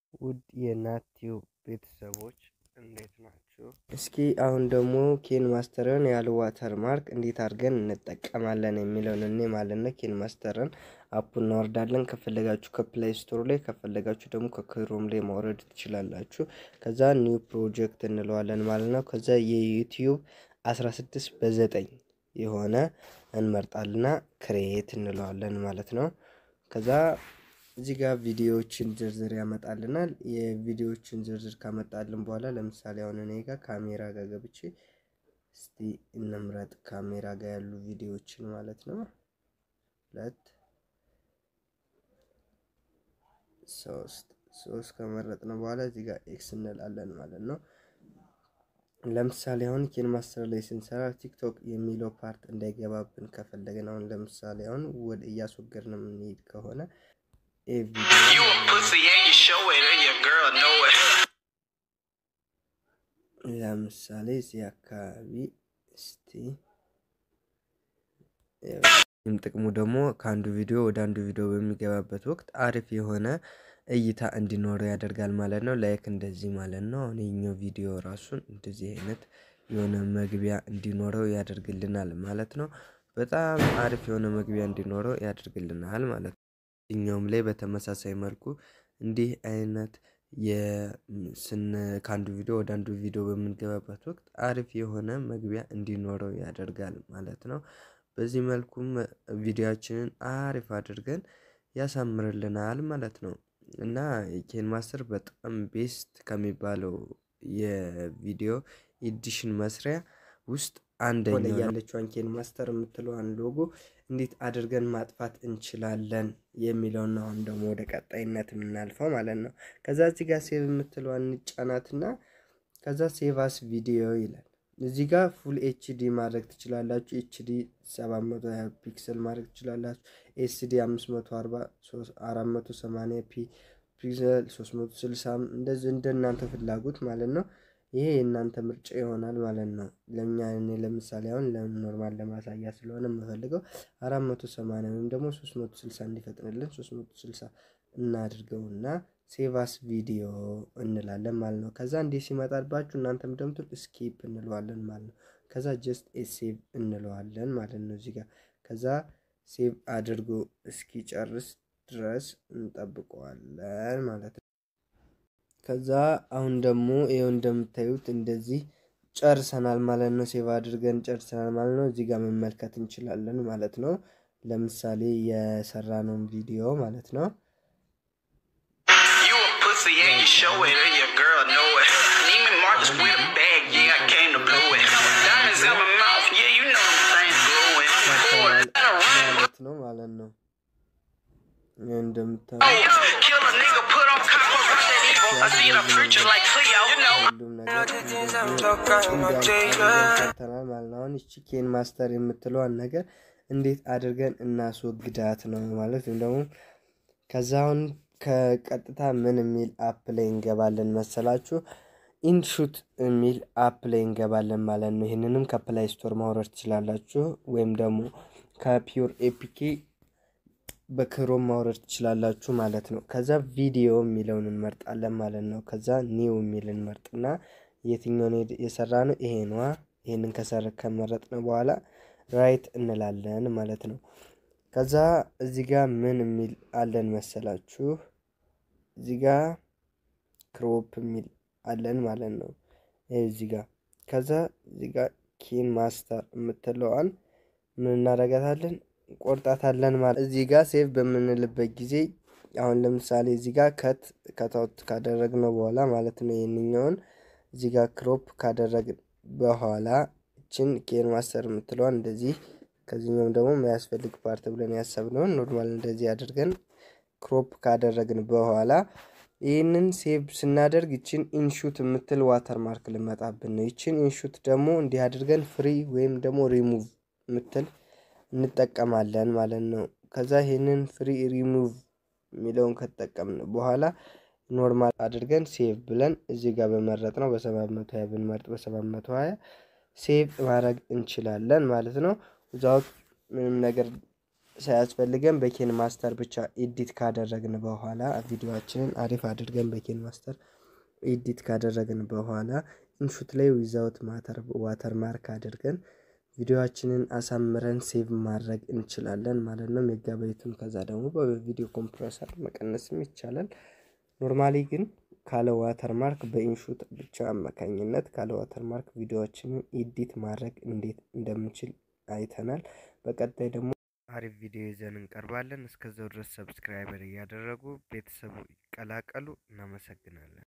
ውድ የናቲው ቤተሰቦች እንዴት ናችሁ? እስኪ አሁን ደግሞ ኬን ማስተርን ያለ ዋተር ማርክ እንዴት አድርገን እንጠቀማለን የሚለውን እኔ ማለት ነው። ኬን ማስተርን አፑ እናወርዳለን። ከፈለጋችሁ ከፕላይ ስቶር ላይ ከፈለጋችሁ ደግሞ ከክሮም ላይ ማውረድ ትችላላችሁ። ከዛ ኒው ፕሮጀክት እንለዋለን ማለት ነው። ከዛ የዩቲዩብ 16 በዘጠኝ የሆነ እንመርጣልና ክሬት እንለዋለን ማለት ነው። ከዛ እዚህ ጋር ቪዲዮዎችን ዝርዝር ያመጣልናል። የቪዲዮዎችን ዝርዝር ካመጣልን በኋላ ለምሳሌ አሁን እኔ ጋር ካሜራ ጋር ገብቼ እስቲ እንምረጥ ካሜራ ጋር ያሉ ቪዲዮዎችን ማለት ነው። ሁለት ሶስት ሶስት ከመረጥን በኋላ እዚህ ጋር ኤክስ እንላለን ማለት ነው። ለምሳሌ አሁን ኬን ማስተር ላይ ስንሰራ ቲክቶክ የሚለው ፓርት እንዳይገባብን ከፈለግን አሁን ለምሳሌ አሁን ወደ እያስወገድን የምንሄድ ከሆነ ለምሳሌ እዚህ አካባቢ እስቲ ጥቅሙ ደግሞ ከአንዱ ቪዲዮ ወደ አንዱ ቪዲዮ በሚገባበት ወቅት አሪፍ የሆነ እይታ እንዲኖረው ያደርጋል ማለት ነው። ላይክ እንደዚህ ማለት ነው። አሁን የኛው ቪዲዮ ራሱን እንደዚህ አይነት የሆነ መግቢያ እንዲኖረው ያደርግልናል ማለት ነው። በጣም አሪፍ የሆነ መግቢያ እንዲኖረው ያደርግልናል ማለት ነው። እኛውም ላይ በተመሳሳይ መልኩ እንዲህ አይነት የስን ከአንዱ ቪዲዮ ወደ አንዱ ቪዲዮ በምንገባበት ወቅት አሪፍ የሆነ መግቢያ እንዲኖረው ያደርጋል ማለት ነው። በዚህ መልኩም ቪዲዮአችንን አሪፍ አድርገን ያሳምርልናል ማለት ነው። እና ኬን ማስተር በጣም ቤስት ከሚባለው የቪዲዮ ኤዲሽን መስሪያ ውስጥ አንደኛው ላይ ያለችዋን ኬን ማስተር የምትለዋን ሎጎ እንዴት አድርገን ማጥፋት እንችላለን የሚለውን አሁን ደግሞ ወደ ቀጣይነት የምናልፈው ማለት ነው። ከዛ እዚህ ጋር ሴቭ የምትለዋን እንጫናትና ከዛ ሴቫስ ቪዲዮ ይላል። እዚህ ጋር ፉል ኤችዲ ማድረግ ትችላላችሁ። ኤችዲ 720 ፒክሰል ማድረግ ትችላላችሁ። ኤስዲ 540 480 ፒ ፒክሰል 360 እንደዚህ እንደ እናንተ ፍላጎት ማለት ነው። ይሄ የእናንተ ምርጫ ይሆናል ማለት ነው። ለእኛ እኔ ለምሳሌ አሁን ኖርማል ለማሳያ ስለሆነ የምፈልገው 480 ወይም ደግሞ 360 እንዲፈጥንልን 360 እናድርገውና ሴቫስ ቪዲዮ እንላለን ማለት ነው። ከዛ እንዲህ ሲመጣባችሁ እናንተ ምደምቱት ስኪፕ እንለዋለን ማለት ነው። ከዛ ጀስት ኤ ሴቭ እንለዋለን ማለት ነው። እዚህ ጋር ከዛ ሴቭ አድርጎ እስኪጨርስ ድረስ እንጠብቀዋለን ማለት ነው። ከዛ አሁን ደግሞ ይኸው እንደምታዩት እንደዚህ ጨርሰናል ማለት ነው። ሴቭ አድርገን ጨርሰናል ማለት ነው። እዚህ ጋር መመልከት እንችላለን ማለት ነው። ለምሳሌ የሰራነውን ቪዲዮ ማለት ነው። show it or your girl know it. Neiman Marcus with a bag, yeah, I came to blow it. Diamonds in my mouth, yeah, you know them things glowing. ማለት ነው ማለት ነው። እንደምታዩት Kill a nigga, put on copper, rock that evil. I see the future like Cleo, you know. ሁሉም ነገር ሰርተናል ማለት ነው። አሁን ይቺ ኬን ማስተር የምትለዋን ነገር እንዴት አድርገን እናስወግዳት ነው ማለት ወይም ደግሞ ከዛ አሁን ከቀጥታ ምን የሚል አፕ ላይ እንገባለን መሰላችሁ? ኢንሹት የሚል አፕ ላይ እንገባለን ማለት ነው። ይህንንም ከፕላይ ስቶር ማውረድ ትችላላችሁ፣ ወይም ደግሞ ከፒውር ኤፒኬ በክሮም ማውረድ ትችላላችሁ ማለት ነው። ከዛ ቪዲዮ የሚለውን እንመርጣለን ማለት ነው። ከዛ ኒው የሚል እንመርጥና የትኛውን የሰራ ነው ይሄ ነዋ። ይህንን ከሰረ ከመረጥን በኋላ ራይት እንላለን ማለት ነው። ከዛ እዚህ ጋር ምን የሚል አለን መሰላችሁ? እዚህ ጋር ክሮፕ የሚል አለን ማለት ነው። ይህ እዚህ ጋር ከዛ እዚህ ጋር ኬን ማስተር የምትለዋን ምን እናደርጋታለን? ቆርጣታለን ማለት እዚህ ጋር ሴቭ በምንልበት ጊዜ አሁን ለምሳሌ እዚህ ጋር ከት ከታውት ካደረግነው በኋላ ማለት ነው ይህንኛውን እዚህ ጋር ክሮፕ ካደረግን በኋላ እችን ኬን ማስተር የምትለዋን እንደዚህ ከዚህኛውም ደግሞ የሚያስፈልግ ፓርት ብለን ያሰብነውን ኖርማል እንደዚህ አድርገን ክሮፕ ካደረግን በኋላ ይህንን ሴቭ ስናደርግ ይችን ኢንሹት የምትል ዋተር ማርክ ልመጣብን ነው። ይችን ኢንሹት ደግሞ እንዲህ አድርገን ፍሪ ወይም ደግሞ ሪሙቭ የምትል እንጠቀማለን ማለት ነው። ከዛ ይህንን ፍሪ ሪሙቭ የሚለውን ከተጠቀምን በኋላ ኖርማል አድርገን ሴቭ ብለን እዚህ ጋር በመረጥ ነው በሰባት መቶ ሀያ ብንመርጥ በሰባት መቶ ሀያ ሴቭ ማድረግ እንችላለን ማለት ነው። ዛውት ምንም ነገር ሳያስፈልገን በኬን ማስተር ብቻ ኤዲት ካደረግን በኋላ ቪዲዮችንን አሪፍ አድርገን በኬን ማስተር ኤዲት ካደረግን በኋላ ኢንሹት ላይ ዊዛውት ማተር ዋተር ማርክ አድርገን ቪዲዮችንን አሳምረን ሴቭ ማድረግ እንችላለን ማለት ነው። ሜጋባይቱን ከዛ ደግሞ በቪዲዮ ኮምፕረሰር መቀነስም ይቻላል። ኖርማሊ ግን ካለ ዋተር ማርክ በኢንሹት ብቻ አማካኝነት ካለ ዋተር ማርክ ቪዲዮዎችንን ኤዲት ማድረግ እንዴት እንደምንችል አይተናል። በቀጣይ ደግሞ አሪፍ ቪዲዮ ይዘን እንቀርባለን። እስከዛው ድረስ ሰብስክራይበር እያደረጉ ቤተሰቡ ይቀላቀሉ። እናመሰግናለን።